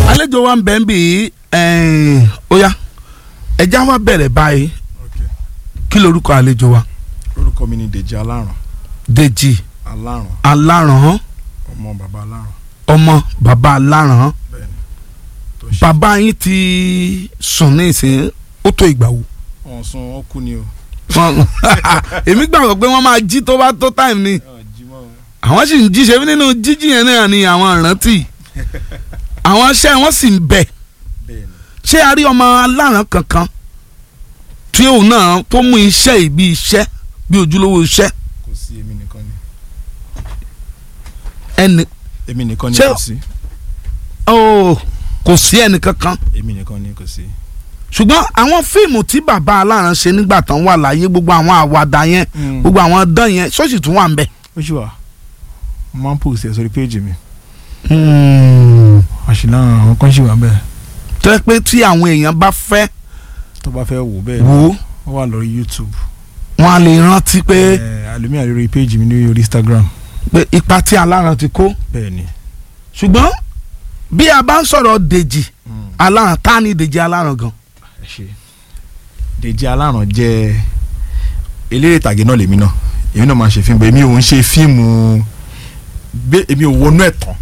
àlejò wa ń bẹ̀ ń bì í ó yá ẹja wa bẹ̀rẹ̀ báyìí kí lorúkọ àlejò wa orúkọ mi ni Dèjì Aláràn Dèjì Aláràn Aláràn ọmọ bàbá Aláràn ọmọ bàbá Aláràn bẹ́ẹ̀ni tó ṣe bàbá yín ti sùn ní ìsìn ó tó ìgbà wo wọn sún wọn kú ni o. Wọ́n- èmi gbàgbọ́ pé wọ́n máa jí tó bá tó time ni àwọn sì ń jíṣe nínú jíjí yẹn náà ni àwọn ìrántí àwọn iṣẹ́ wọn sì ń bẹ bẹ́ẹ̀ni ṣé a rí ọmọ aláràn kankan tí òun náà tó mú iṣẹ́ yìí bí iṣẹ́ bí ojúlówó iṣẹ́ kò sí èmi nìkan ni ẹnì èmi nìkan ni Ṣé- kò sí ó kò sí ẹnì kankan èmi nìkan ni kò sí. ṣùgbọ́n àwọn fíìmù tí bàbá aláràn ṣe nígbà tán wà láyé gbogbo àwọn àwàdà yẹn gbogbo àwọn dán yẹn ṣọ́ọ̀ṣì tún wà ń bẹ. ó ṣì wà mo máa ń post ẹ̀ sórí péjì mi Hmm. àṣìlá àwọn kan ṣì wà bẹ́ẹ̀ tó yẹ pé tí àwọn èèyàn bá fẹ́ tó bá fẹ́ wò bẹ́ẹ̀ wò ó ó wà lórí YouTube wọn á lè rántí pé àlùmíà lórí péjì mi ní orí Instagram pé ipa tí aláràn ti kó bẹ́ẹ̀ni. ṣùgbọ́n bí a bá ń sọ̀rọ̀ dèjì aláràn tá ni dèjì aláràn gan. ẹ ṣe Dèjì Aláràn jẹ́ eléré ìtàgé náà lèmi náà èmi náà máa ń ṣe fíìmù èmi ò ń ṣe fíìmù gbé èmi ò wọnú ẹ̀ tán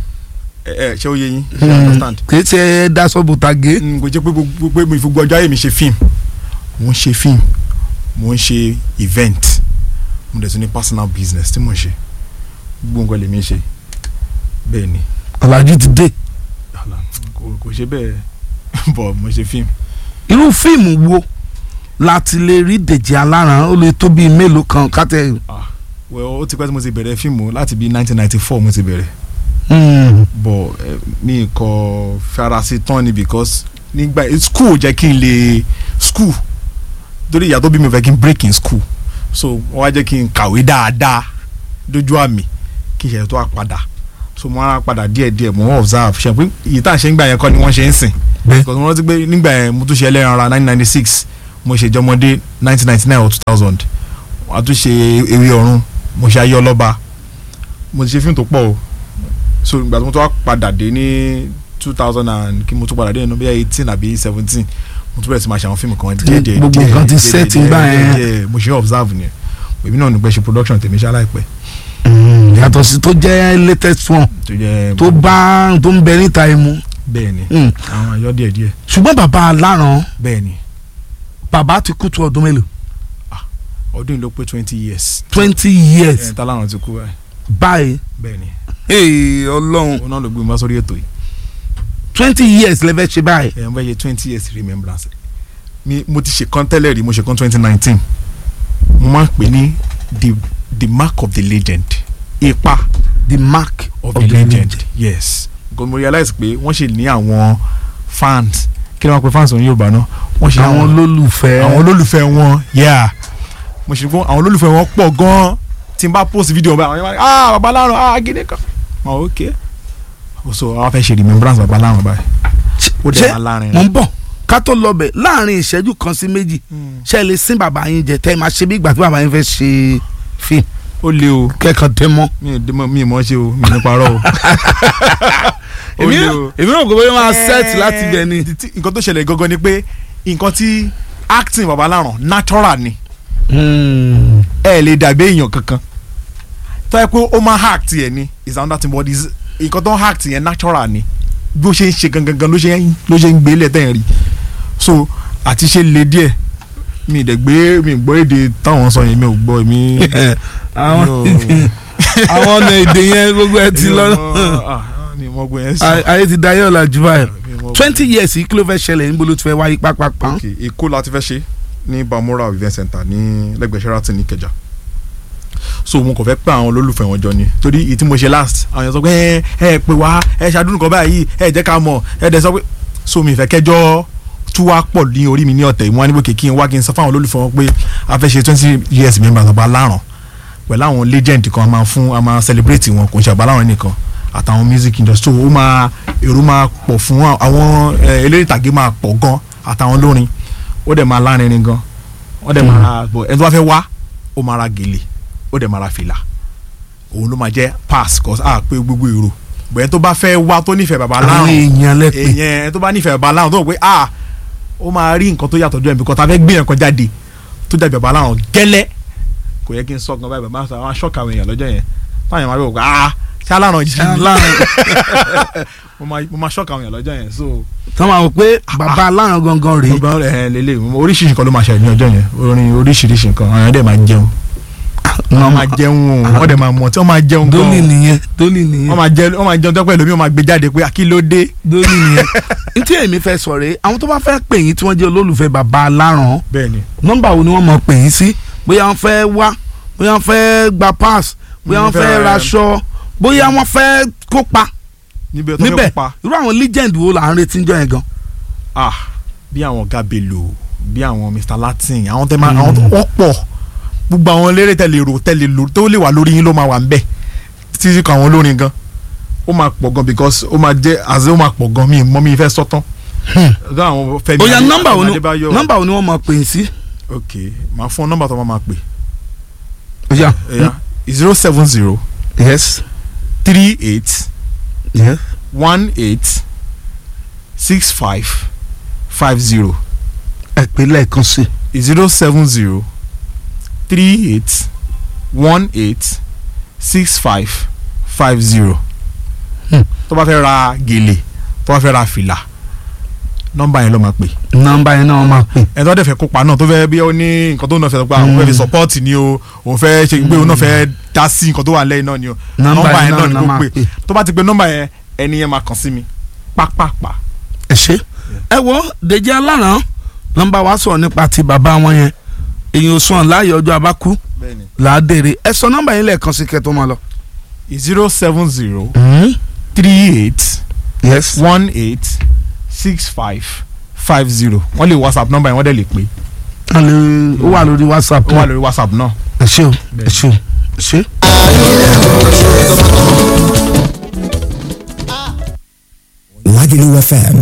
ẹ ẹ ṣé ó yé yín ṣé you understand kì í ṣe dasọ́bù tàgé. n kò jẹ́ pé gbogbo pé mo fi gbogbo ọjọ́ ayé mi ṣe fíìmù mo ń ṣe fíìmù mo ń ṣe event mo dẹ̀ tún ní personal business tí mo ń ṣe gbogbo nǹkan lèmi ń ṣe bẹ́ẹ̀ ni ọ̀làjú ti dé. Àlà, kò kò ṣe bẹ́ẹ̀ bọ̀ mo ṣe fíìmù irú fíìmù wo láti lè rí dèjì aláràn ó lè tó bíi mélòó kan kátẹ. ah well ó ti pẹ́ tí mo ti bẹ̀rẹ̀ fíìmù láti bí 1994 mo ti bẹ̀rẹ̀ Hmm. bọ̀ eh, mi kò farasi tán ni because nígbà school jẹ́ kí n lè school torí ìyá tó bí mi fẹ́ kí n break in school so wọ́n wá jẹ́ kí n kàwé dáadáa dójú àmì kí n ṣe tó wá padà so mo wá padà díẹ̀díẹ̀ mo wọ́n observe ṣe pé ìyí tá à ń ṣe nígbà yẹn kọ́ ni wọ́n ṣe ń sìn bẹ́ẹ̀ because mo rántí pé nígbà yẹn mo tún ṣe ẹlẹ́ran ara 1996 mo ṣe jọmọdé 1999 or 2000 wọ́n á tún ṣe ewé ọ̀run mo ṣe ayé ọlọ́ba mo ti ṣe fíìmù tó pọ̀ o so ìgbà tí mo tún wá padà dé ní 2000 and kí mo tún padà dé nínú bí i 18 àbí 17 mo tún bẹ̀rẹ̀ sí máa ṣe àwọn fíìmù kan díẹ̀ díẹ̀ gbogbo díẹ̀, nǹkan ti díẹ̀, set díẹ̀, ńgbà díẹ̀, yẹn. díẹ̀, mo ṣe observe ni èmi náà ní pẹ́ ṣe production tèmi ṣá láìpẹ́ Hmm. yàtọ̀ sí tó jẹ́ latest one tó jẹ́ tó bá tó ń bẹ níta imú. bẹ́ẹ̀ ni Hmm. àwọn ayọ́ díẹ̀ díẹ̀ ṣùgbọ́n bàbá aláràn bẹ́ẹ̀ ni bàbá ti kú tó ọdún mélòó ọdún yìí ló pé 20 years twenty years ẹ̀ táláràn ti kú báyìí báyìí bẹ́ẹ̀ ni Hey, ọlọ́run òun náà ló gbé mi wá sórí ètò yìí twenty years lẹ́fẹ̀ẹ́ ṣe báyìí. ẹ̀ ń bẹ́ yẹ twenty years remembrance mi mo ti ṣe kan tẹ́lẹ̀ rí mo ṣe kan twenty nineteen mo máa ń pè ní the the mark of the legend ipa the mark of, the legend yes because mo realize pé wọ́n ṣe ní àwọn fans kí ló máa pe fans òun Yorùbá náà wọ́n ṣe ní àwọn olólùfẹ́ àwọn olólùfẹ́ wọn yeah mo ṣe gbọ́n àwọn olólùfẹ́ wọn pọ̀ gan-an tí n bá post video báyìí àwọn yẹn máa ní ah baba Aláràn ah gidi kan oh ok so àwọn fẹ́ ṣe remembrance baba Aláràn báyìí ó dẹ̀ máa lárin mo ń bọ̀ ká tó lọ bẹ̀ láàrin ìṣẹ́jú kan sí méjì ṣe é lè sin bàbá yín jẹ tẹ́ ẹ máa ṣe bí ìgbà tí bàbá yín fẹ́ ṣe fíìmù ó le o kẹ́kọ̀ọ́ tẹ́ mọ́. mi ò dé mọ mi ò mọ ṣe o mi ò ní parọ́ o ó èmi le o. èmi rò pé bóyá máa set láti bẹ̀ ni. Tí- tí- nǹkan tó ṣẹlẹ̀ gangan ni pé nǹkan tí acting baba Aláràn natural ni ẹ lè dàbí èèyàn kankan tó yẹ pé ó máa hack tiẹ̀ ni is another thing but is nǹkan tó ń hack tiẹ̀ natural ni bí ó ṣe ń ṣe gangan gan ló ṣe ń ló ṣe ń gbé lẹ̀ tẹ̀ ń rí so àti ṣe le díẹ̀ mi ì dẹ̀ gbé mi ì gbọ́ èdè táwọn sọ yẹn mi ò gbọ́ mi. àwọn mi ò- àwọn ọ̀nà èdè yẹn gbogbo ẹ ti mi ò lọ mọ- ah, mi ò mọ gbọ́ yẹn sọ. ayé ti dayé ọ̀la jù báyìí Mi ò mọ- twenty years yìí kí ló fẹ́ ṣẹlẹ̀ níbo ló ti fẹ́ wáyé pápápá. ok èkó la ti fẹ́ ṣe ní Bamora event center ní lẹ́gbẹ̀ẹ́ Sheraton ní Ìkẹjà so mo kàn fẹ́ pé àwọn olólùfẹ́ wọn jọ ni torí ìyí tí mo ṣe last àwọn èèyàn sọ pé ẹ ẹ pè wá ẹ ṣàdúrà nǹkan báyìí ẹ jẹ́ ká mọ̀ ẹ dẹ̀ sọ pé so mi fẹ́ kẹjọ́ tú wá pọ̀ ní orí mi ní ọ̀tẹ̀ ìwọ̀n níbo kìkì wá kí n sọ fún àwọn olólùfẹ́ wọn pé a fẹ́ ṣe twenty years members ọba Aláràn pẹ̀lú àwọn legend kan a máa fún a máa celebrate wọn kò ń ṣe ọba Aláràn nìkan àtàwọn music industry so ó máa èrò máa pọ̀ fún àwọn eh, eléré ìtàgé máa pọ̀ gan àtàwọn olórin ó dẹ̀ máa lárinrin gan ó dẹ̀ máa bọ̀ ẹni tó bá fẹ́ wá ó máa ra gèlè ó dẹ̀ máa ra fìlà òun ló máa jẹ́ pass cause a pé gbogbo èrò bẹ́ẹ̀ tó bá fẹ́ wá tó nífẹ̀ẹ́ bàbá àwọn láwọn èèyàn lẹ́pẹ́ èèyàn tó bá nífẹ̀ẹ́ bàbá láwọn tó rò pé ah ó máa rí nǹkan tó yàtọ̀ jọ ẹ̀ bí kò tá a fẹ́ gbé yẹn kan jáde tó jáde bàbá láwọn gẹ́lẹ́ kò yẹ kí n sọ gan báyìí bàbá àwọn aṣọ́ka àwọn èèyàn lọ́jọ́ yẹn táwọn èèyàn máa rò pé ah ṣé aláràn jí ni láàrin mo máa mo máa ṣọ́ka àwọn èèyàn lọ́jọ́ yẹn so tọ́ máa wò pé bàbá aláàrán gangan rèé gbogbo ẹ̀ lélẹ̀ oríṣiríṣi nǹkan ló máa ṣẹlẹ̀ ní ọjọ́ yẹn orin oríṣiríṣi nǹkan àwọn èèyàn dẹ̀ máa jẹun wọ́n máa jẹun o wọ́n dẹ̀ máa mọ̀ tí wọ́n máa jẹun gan dólì o nìyẹn dólì wọ́n nìyẹn máa jẹ wọ́n máa jẹun tọ́pẹ́ lómi wọ́n máa gbé jáde pé kí ló dé dólì nìyẹn ntí èmi fẹ́ sọ rèé àwọn tó bá fẹ́ pè yín tí wọ́n jẹ́ olólùfẹ́ bàbá aláàrán bẹ́ẹ̀ ni nọ́mbà wo ni wọ́n mọ̀ pè yín sí bóyá wọ́n fẹ́ wá bóyá wọ́n fẹ́ gba pass bóyá wọ́n Wọ́n fẹ́ fẹ́- raṣọ bóyá wọ́n fẹ́ kópa níbẹ̀ tó fẹ́ níbẹ̀ kópa irú àwọn legend wo là ń retí ń jọ yẹn gan. ah bí àwọn ọ̀gá bello bí àwọn mr latin àwọn tẹ́ máa àwọn tó wọ́n pọ̀ gbogbo àwọn eléré tẹ́lẹ̀ rò tẹ́lẹ̀ lò tó lè wà lórí yín ló máa wà ń bẹ̀ títí kan àwọn olórin gan ó máa pọ̀ gan because ó máa jẹ́ àzẹ́ ó máa pọ̀ gan mi mọ́ mi fẹ́ sọ́tán ọ̀gá àwọn fẹ́mi bóyá Adé- nọ́mbà wo ni Adébáyọ̀. nọ́mbà wo ni wọ́n mọ̀ pè yín sí. ok màá fún ọ nọ́mbà tó máa máa pè bóyá ẹ̀yà zero seven zero yes three eight yes one eight six five five zero ẹ pè lẹ́ẹ̀kan sí zero seven zero three eight one eight six five five zero Hmm. tó bá fẹ́ ra gèlè tó bá fẹ́ ra fìlà nọ́mbà yẹn ló máa pè nọ́mbà yẹn náà wọ́n máa pè. ẹni tó dẹ̀ fẹ́ kópa náà tó fẹ́ bí ó ní nǹkan tó náà fẹ́ sọ pé àwọn fẹ́ fi support ni o òun fẹ́ ṣe pé òun náà fẹ́ dá sí nǹkan tó wà lẹ́yìn náà ni o Nọ́mbà yẹn náà ni la kó máa pè pè. tó bá ti pe nọ́mbà yẹn ẹni yẹn máa kàn sí mi pápápá. ẹ ṣe ẹ wo Dèjì Aláràn nọ́mbà wa sọ̀rọ̀ nípa ti bàbá wọn yẹn èyàn ò sàn láàyè ọjọ́ abákú bẹ́ẹ̀ni làádèrè ẹ sọ nọ́mbà yẹn lẹ́ẹ̀kan sí kẹtọ́ máa lọ. zero seven zero three eight yes one eight six five five zero wọ́n lè whatsapp nọ́mbà yẹn wọ́n dẹ̀ lè pè wọ́n lè ó wà lórí whatsapp ó wà lórí whatsapp náà. ẹ ṣé o ẹ ṣé o ẹ ṣé. Lagelu FM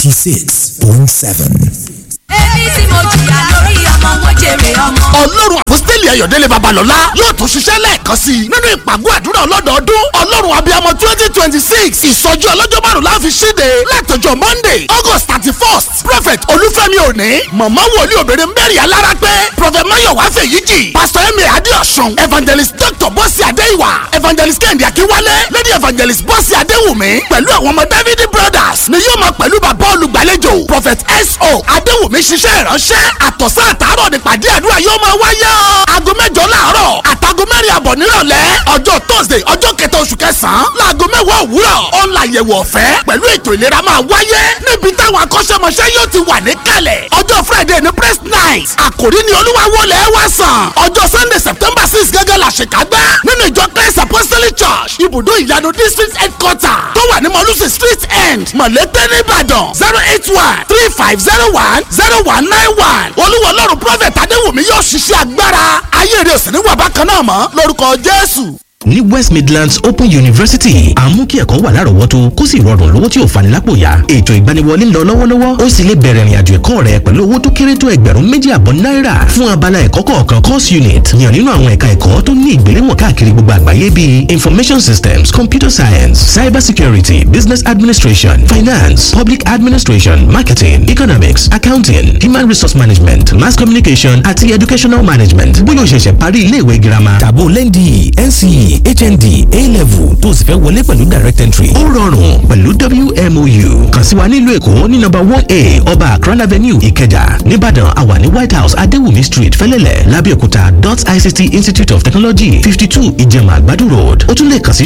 96.7. èmi tí mo jìyà lórí ọmọ mo jèrè ọmọ. ọlọ́run àpọ́sítélì ayọ̀délé babalọ́lá yóò tún ṣiṣẹ́ lẹ́ẹ̀kan sí i nínú ìpàgọ́ àdúrà ọlọ́dọọdún ọlọ́run abiyamọ twenty twenty six ìsọjí ọlọ́jọ́ márùn la fi ṣíde látọjọ́ monday august thirty first prophet olúfẹ́mi òní mọ̀mọ́ wòlíì obìnrin mary alára pé prophet mayowa fèyíjì pastor emir adéọ̀sùn evangelist dr bọ́sì adéìwà evangelist kẹ́hìndé akínwálé lady evangelist bọ́sì adéwùmí pẹ̀lú àwọn ọmọ david brothers ni yóò máa pẹ̀lú bàbá olùgbàlejò prophet so adéwùmí ṣiṣẹ́ ìránṣẹ́ àtọ̀sán àtàárọ̀ nípàdé àdúrà yóò máa wáyé o. aago mẹ́jọ láàárọ̀ àtàgọ́ mẹ́rin àbọ̀ nírọ̀lẹ́ ọjọ́ thursday ọjọ́ kẹta oṣù kẹsàn-án láago mẹ́wàá òwúrọ̀ ọ̀làyẹ̀wò ọ̀fẹ́ pẹ̀lú ètò ìlera máa wáyé níbi táwọn akọ́ṣẹ́mọṣẹ́ yóò ti wà níkàlẹ̀ ọjọ́ friday ní press night àkòrí ni olúwa wọlé wá sàn ọjọ́ sunday september six gẹ́gẹ́ la ṣèkágbá nínú ìjọ christ apostolic church ibùdó ìyanu district headquarter tó wà ní mọ̀lúsì street end mọ̀lẹ́tẹ̀ nìbàdàn zero eight one three five zero one zero one nine one olúwa ọlọ́run prophet adéwùmí yóò ṣiṣẹ́ agbára ayé rẹ̀ ò sì ní wà bákan náà mọ́ lórúkọ jésù. ní west midlands open university à ń mú kí ẹ̀kọ́ wà lárọ̀ọ́wọ́tó kó sì rọrùn lówó tí ò fani lápò yá ètò ìgbaniwọlé ń lọ lọ́wọ́lọ́wọ́ ó sì lè bẹ̀rẹ̀ ìrìnàjò ẹ̀kọ́ rẹ pẹ̀lú owó tó kéré tó ẹgbẹ̀rún méjì àbọ̀ náírà fún abala ẹ̀kọ́ kọ̀ọ̀kan course unit yàn nínú àwọn ẹ̀ka ẹ̀kọ́ tó ní ìgbéléwọ̀n káàkiri gbogbo àgbáyé bíi information systems computer science cyber security business administration finance public administration marketing economics accounting human resource management mass communication àti educational management bóyá o ṣẹ̀ṣẹ̀ parí iléèwé girama Tàbó lẹ́ndì NCE HND A-level tó o sì fẹ́ wọlé pẹ̀lú direct entry. ó rọrùn pẹ̀lú WMOU kàn sí wa nílùú èkó ní nọ́mbà one a ọba akran avenue ìkẹjà nìbàdàn àwa ní white house adéwùmí street fẹlẹ́lẹ̀ lábẹ́òkúta dot ict institute of technology fifty two ìjẹ̀mà àgbàdo road ó tún lè kàn sí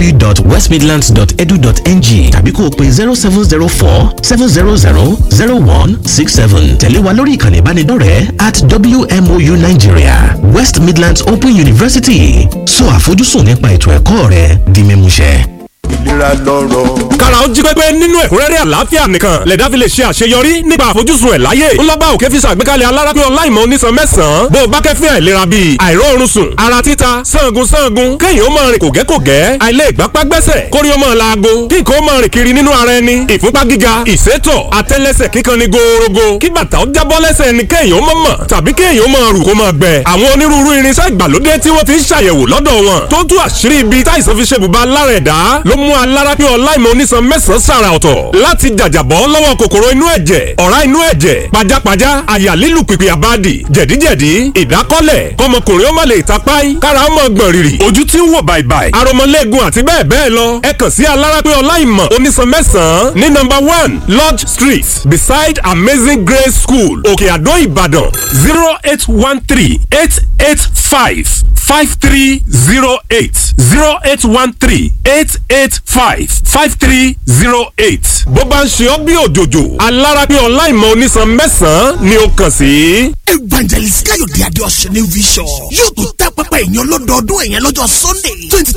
www.westmidlands.edu.ng tàbí kó o pe zero seven zero four seven zero zero zero one six seven tẹ̀lé wa lórí ìkànnì ìbánidọ́rẹ̀ẹ́ at WMOU Nigeria West Midlands Open University sọ àfojúsùn nípa ètò ẹ̀kọ́ rẹ di mímúṣẹ. ìlera lọ́rọ̀. kára ó jí pépé nínú ẹ̀kúnrẹ́rẹ́ àlàáfíà nìkan lẹ̀dá fi lè ṣe àṣeyọrí nípa àfojúsùn ẹ̀ láyé ńlọ́ba òkè fi ṣàgbékalẹ̀ alárápín ọláìmọ̀ onísan mẹ́sàn-án bó o bá kẹ́fín àìlera bíi àìróorun sùn ara títa sangun sangun kéèyàn ó máa rìn kògẹ́kògẹ́ àìlè ìgbápá gbẹ́sẹ̀ kórí ó máa laago kí nǹkan ó máa rìn kiri nínú ara ẹni ìfúnpá gíga ìsétọ̀ àtẹ́lẹsẹ̀ kíkan ni gòòrògò kí bàtà ó jábọ́ lẹ́sẹ̀ ni kéèyàn ó máa mọ̀ tàbí kéèyàn ó máa rù kó máa gbẹ àwọn onírúurú irinṣẹ́ ìgbàlódé tí wọ́n fi ń ṣàyẹ̀wò lọ́dọ̀ wọn tó tú àṣírí ibi táìsàn fi ṣe bùbá lára ẹ̀dá ló mú alẹ́ alárápé ọláìmọ̀ onísan mẹ́sàn-án sàrà ọ̀tọ̀ láti jàjàbọ́ lọ́wọ́ kòkòrò inú ẹ̀jẹ̀ ọ̀rá inú ẹ̀jẹ̀ pajápajá àyà lílù pìpì àbádì jẹ̀díjẹ̀dí ìdákọ́lẹ̀ kọmọkùnrin ó má lè tapáì kára ó mọ̀ gbọ̀n rìrì ojú tí ń wò bàìbàì aromọlẹ́gun àti bẹ́ẹ̀ bẹ́ẹ̀ lọ ẹ kàn sí alárápé ọláìmọ̀ onísan mẹ́sàn-án ní nọ́mbà one lodge street beside amazing grace school òkè àdó ìbàdàn zero eight one three eight eight five five three zero eight zero eight one three eight eight five five three zero eight. bó bá ń ṣe ọ́ bí òjòjò alárápé ọláìmọ̀ onísan mẹ́sàn-án ni ó kàn sí. evangelist káyọ̀dé adéọ̀sẹ̀ ní vision yóò tún tẹ́ pẹpẹ ìyẹn lọ́dọọdún ẹ̀yẹn lọ́jọ́ sunday twenty